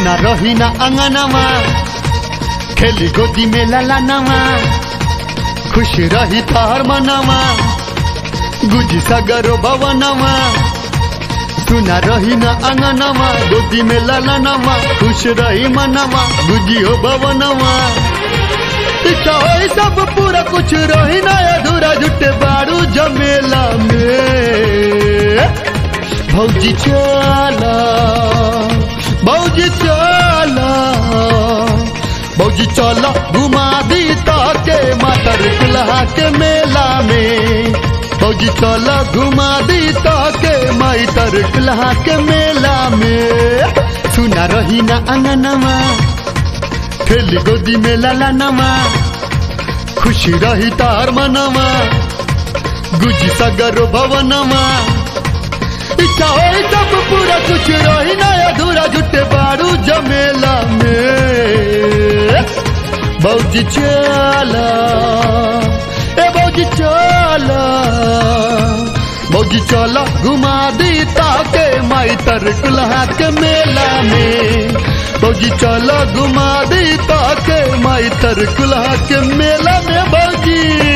सुना रही ना अंगनवा खेली गोदी में ललनवा खुश रही तार मनवा गुजी सगरो भवनवा सुना रही ना अंगनवा गोदी में ललनवा खुश रही मनवा गुजी हो भवनवा इच्छा हो सब पूरा कुछ रही ना अधूरा जुटे बारू जमेला में भौजी चला भौजी चला भौजी चला घुमा दी ताके मातर कुल्हा के मेला में भौजी चला घुमा दी ताके माई तर कुल्हा के मेला में सुना रही ना अंगनवा खेली गोदी में लाला नमा खुशी रही तार मनवा गुजी सगर भवनमा इच्छा हो सब पूरा कुछ रही ना अधूरा जुटे बारू जमेला में बौजी चला ए बौजी चला बौजी चला घुमा दी ताके माई तर कुल्हा के मेला में बौजी चला घुमा दी ताके माई तर कुल्हा के मेला में बौजी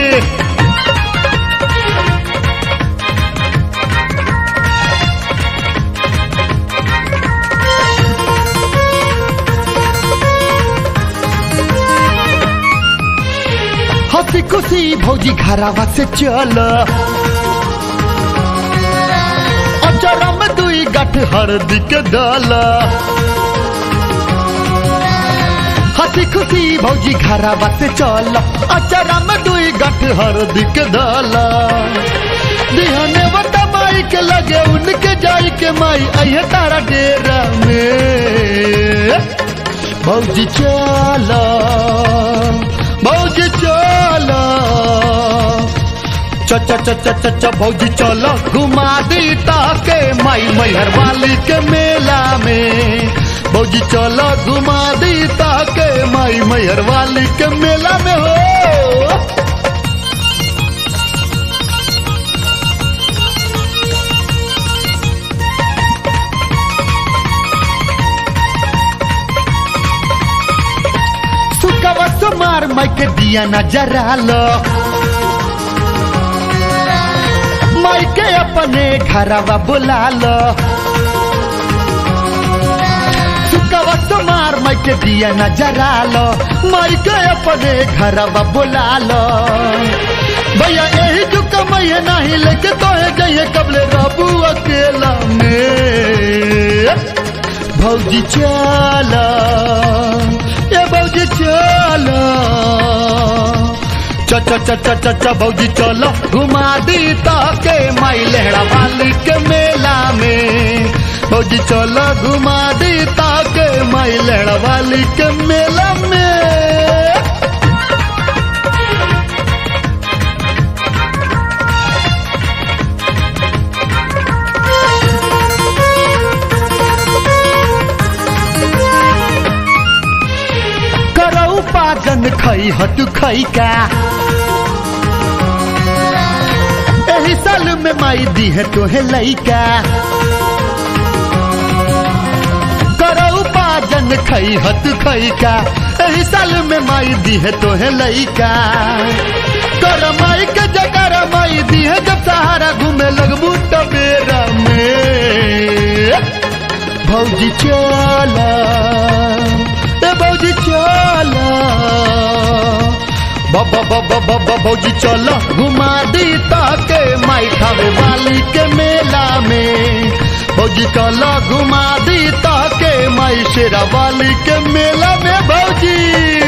हंसी खुशी भौजी घरावा से चल अचरा में दुई गठ हरदी के डाल हंसी खुशी भौजी घरावा से चल अचरा में दुई गठ हरदी के डाल दिहने बता माई के लगे उनके जाई के माई अहे तारा डेरा में भौजी चला भौजी चला च च च च च च भौजी चला घुमा दी ताके माई मैहर वाली के मेला में भौजी चला घुमा दी ताके माई मैहर वाली के मेला में हो सुकवा सुमार माई के दिया न जरालो माई के अपने घरवा बुला लो सुकवा सुमार माई के दिया न जरालो माई के अपने घरवा बुला लो भैया यही जुक मैया नहीं लेके तो है जाइए कबले बाबू अकेला में भौजी चला ये भौजी चला च च च च च च भौजी चलो घुमा दी ताके माई लहड़ा वाली के मेला में भौजी चलो घुमा दी ताके माई लहड़ा वाली के मेला में करौ पाजन खै हटु खै का एही साल में माई दी है तोहे लैका करौ पाजन खै हटु खै का एही साल में माई दी है तोहे लैका कर माई के जगर माई दी है जब सहारा घूमे लगबू टबेरा में भौजी चला ए भौजी चला बाबा बाबा बाबा भौजी चला घुमा दी ताके माई खावे वाली के मेला में भौजी चला घुमा दी ताके माई शेरा वाली के मेला में भौजी